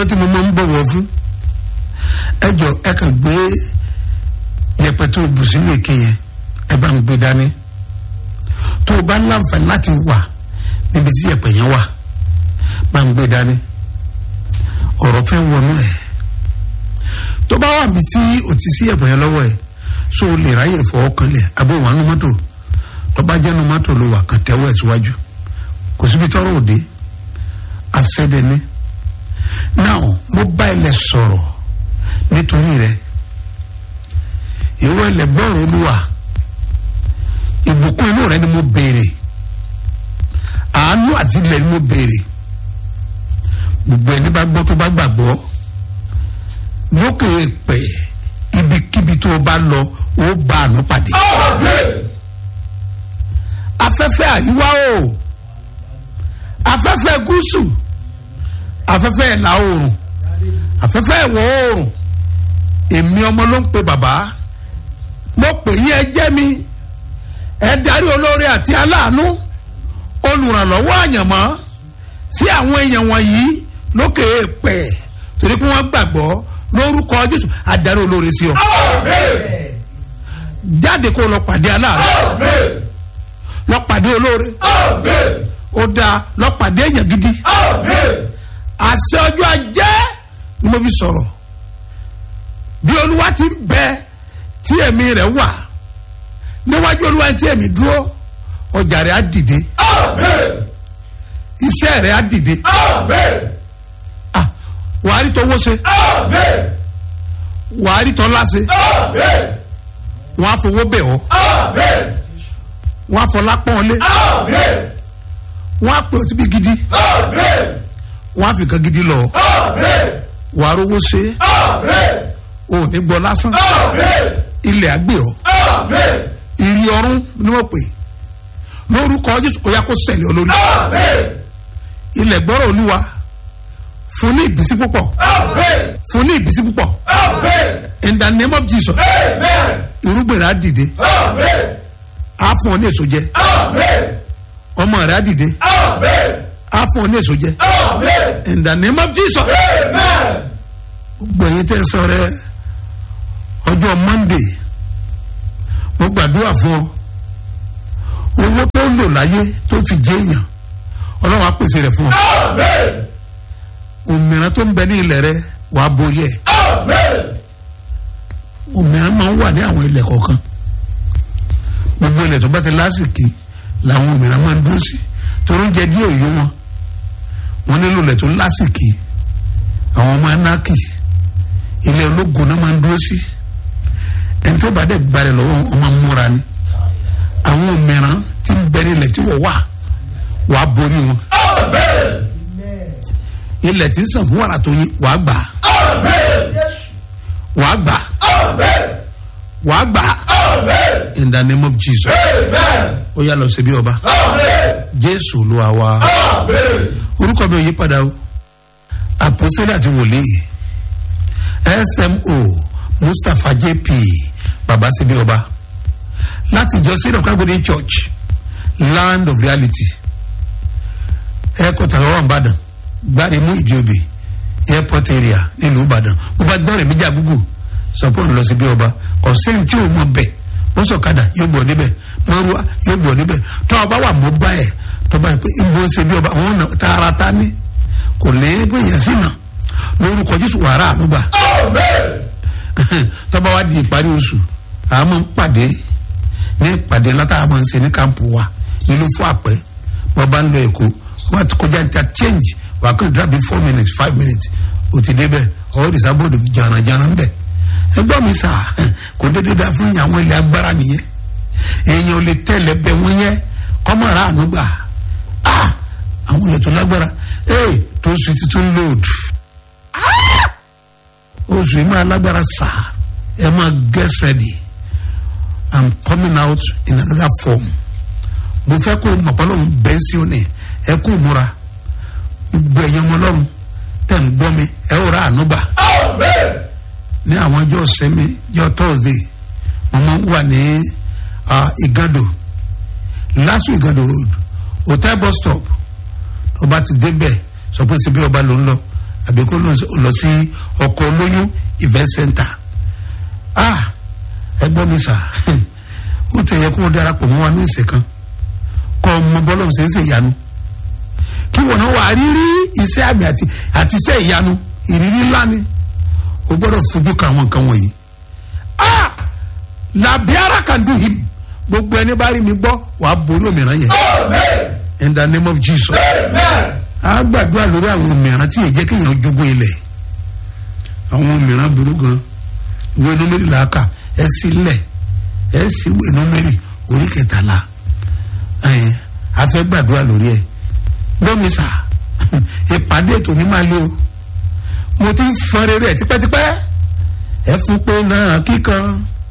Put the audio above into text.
ọjọ́ tí mo máa ń bọ̀wọ̀ fún ẹ jọ ẹ kàn gbé yẹ̀pẹ̀ tó o bù sínú èké yẹn ẹ bá ń gbé dání tó o bá láǹfààní láti wà níbi tí yẹ̀pẹ̀ yẹn wà bá ń gbé dání ọ̀rọ̀ fẹ́ wọnú ẹ̀ tó bá wà níbi tí o ti sí yẹ̀pẹ̀ yẹn lọ́wọ́ ẹ̀ so o lè ráyè fọwọ́ kan lẹ̀ abó wà nù mọ́tò tó bá jẹ́ nù mọ́tò ló wà kàn tẹ́wọ́ ẹ̀ síwájú kò síbi tọ́rọ̀ òde asẹ́dẹ̀ni now mo bá ilẹ̀ sọ̀rọ̀ nítorí rẹ̀ ìwọ ilẹ̀ gbọ́rọ̀ olúwa ìbùkún inú rẹ ni mo béèrè àánú àti ilẹ̀ ni mo béèrè gbogbo ẹni bá gbọ́ tó bá gbàgbọ́ lókè pẹ̀ ibikíbi tó o bá lọ ó bá àánú pàdé afẹ́fẹ́ àríwá o afẹ́fẹ́ gúúsù afẹ́fẹ́ ìlà oòrùn afẹ́fẹ́ ìwọ̀ oòrùn èmi ọmọ ló ń pe bàbá mo pè yín ẹ jẹ́ mi ẹ darí olóore àti aláàánú olùrànlọ́wọ́ àyànmọ́ sí àwọn èèyàn wọ̀nyí lókè èèpẹ̀ torí pé wọ́n gbàgbọ́ lórúkọ jésù adarí olóore sí ọ jáde kó lọ pàdé aláàánú lọ pàdé olóore ó dáa lọ pàdé èèyàn gidi àṣẹ ọjọ́ ajé ni mo fi sọ̀rọ̀ bí olúwa ti ń bẹ tí ẹ̀mí rẹ̀ wà níwájú olúwa tí ẹ̀mí dúró ọjà rẹ̀ á dìde iṣẹ́ rẹ̀ á dìde Ah, wàá rí tọwọ́ ṣe wàá rí tọ́lá ṣe wọ́n á fowó bẹ̀ ọ́ wọ́n á fọlá pọ́n ọ lé wọ́n á pè ọ́ síbi gidi wọ́n á fi kan gidi lọ wàá rówó ṣe o ò ní gbọ́ lásán ilẹ̀ àgbẹ̀ ọ́ ìrì ọ̀run ni wọ́n pè lórúkọ jésù kò yá kó ṣẹlẹ̀ olórí ilẹ̀ gbọ́rọ̀ olúwa fún ní ìbísí púpọ̀ fún ní ìbísí púpọ̀ in the name of jesus irúgbìn rẹ̀ á dìde á fún ọ ní èso jẹ ọmọ rẹ̀ á dìde á fún ọ ní èso jẹ in the name of jesus gbogbo ẹ̀yin tẹ́ sọ rẹ ọjọ́ monday mo gbàdúrà fún ọ owó tó lò láyé tó fi jẹ èèyàn ọlọ́run á pèsè rẹ̀ fún ọ òmìnira tó ń bẹ ní ilẹ̀ rẹ wàá borí ẹ̀ òmìnira máa ń wà ní àwọn ilẹ̀ kọ̀ọ̀kan gbogbo ilẹ̀ tó bá ti lásìkò làwọn òmìnira máa ń dúró sí torí oúnjẹ díẹ̀ òyò wọn wọn nílò ilẹ̀ tó lásìkò àwọn ọmọ anákì ilẹ̀ ológun náà máa ń dúró sí ẹni tó bá dẹ̀ gbalẹ̀ lọ́wọ́ ọmọ múra ni àwọn òmìnira ti ń bẹ ní ilẹ̀ tí wọ́n wà wàá borí wọn ilẹ̀ tí ń sàn fún wàrà tó yín wàá gbà wàá gbà wàá gbà in the name of jesus ó yà lọ sí bí ọba jésù olúwa wa orúkọ mi ò yí padà o àpòsílẹ̀ àti wòlíì smo mustapha jp baba sí bí ọba láti ìjọ sí ìdọ̀kágbóni church land of reality ẹ̀kọ́ tàbí wà ń bàdàn gbáre mú ìjọba airport area nílùú ìbàdàn bó bá dọ́rẹ̀ méjì àgúgù sọpọ́ ń lọ sí bí ọba ọ̀sẹ̀ tí ò mọ bẹ̀ bó sọ̀kadà yóò gbọ́ níbẹ̀ mọ́rúwá yóò gbọ́ níbẹ̀ tó ọba wà mọ́ bá ẹ̀ tó bá yẹ pé ń bó ṣe bí ọba àwọn ọ̀nà tààràtà ní kò lè bóyá sínà lórúkọ jésù wàrà ànúgbà tó bá wá di ìparí oṣù àwọn máa ń pàdé ní ìpàdé látà máa ń ṣe ní kàmpù wa nílùú fún àpẹ bọ́ bá ń lọ èkó wọ́n ti kọjá níta change wà á kàn dàbí four minutes five minutes o ti débẹ̀ ọ̀ ìsàbọ̀dọ̀ jàǹràjàǹrà ń bẹ̀ ẹgbọ́n mi sà kò dédé dá fún àwọn ilé agbára nìyẹn èèyàn ò lè tẹ̀lé bẹ wọ́n yẹ kọ́mọ̀rá àánú gbà á àwọn ilé tó lágbára ee tó sùn títún lòdù oṣù yìí máa lágbára sà ẹ máa get ready i'm coming out in another form mo fẹ́ kó mọ̀pọ́lọ́hún bẹ́ẹ̀ sí ọ ní ẹ kó múra gbogbo ẹ̀yàn ọmọ ọlọ́run tẹ̀ ń gbọ́ mi ẹ ó ra àánú gbà ní àwọn ọjọ́ sẹ́mi ọjọ́ thursday mo máa ń wà ní igando lasu igando road hotel bus stop ọba ti débẹ̀ sọ pé síbi ọba ló ń lọ àbí kó lọ sí ọkọ̀ olóyún event center ah ẹ gbọ́ mi sà ó tẹ̀ yẹ kó o darapọ̀ mọ́ wa ní ìsẹ̀ kan kọ́ ọmọ bọ́lá ọ̀sẹ̀ ṣe ìyanu kí wọn náà wà á rírí iṣẹ́ àmì àti àti iṣẹ́ ìyanu ìrírí ńlá ni o gbọ́dọ̀ fojú ka àwọn nǹkan wọ̀nyí ah làbíàrà can do him gbogbo ẹni bá rí mi gbọ́ wàá borí òmìnira yẹn in the name of jesus a gbàdúrà lórí àwọn òmìnira tí èjẹ́ kéèyàn jogún ilẹ̀ àwọn òmìnira burú gan ìwé númérì làákà ẹ sí lẹ̀ ẹ sì ìwé númérì orí kẹtàlá ẹ a fẹ́ gbàdúrà lórí ẹ gbọ́mísà ìpàdé ètò ní máa lé o mo ti ń fọn rere ẹ tipẹ́tipẹ́ ẹ fún pé náà kíkan